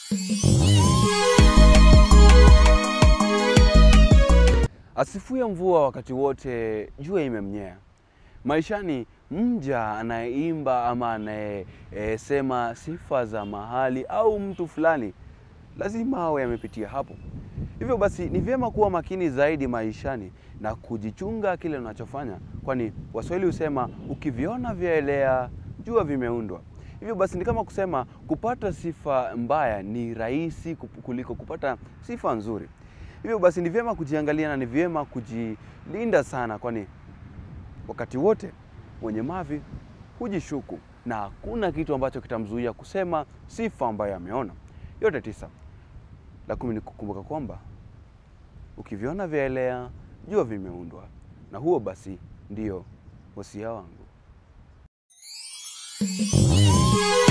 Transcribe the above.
Asifue mvua wakati wote, jua imemnyea. Maishani, mja anayeimba ama anayesema sifa za mahali au mtu fulani lazima awe amepitia hapo. Hivyo basi, ni vyema kuwa makini zaidi maishani na kujichunga kile unachofanya, kwani Waswahili husema ukiviona vyaelea, jua vimeundwa. Hivyo basi, ni kama kusema kupata sifa mbaya ni rahisi kup- kuliko kupata sifa nzuri. Hivyo basi ni vyema kujiangalia na ni vyema kujilinda sana, kwani wakati wote mwenye mavi hujishuku na hakuna kitu ambacho kitamzuia kusema sifa ambayo ameona. Yote tisa. La kumi ni kukumbuka kwamba ukiviona vyaelea, jua vimeundwa, na huo basi ndio wasia wangu.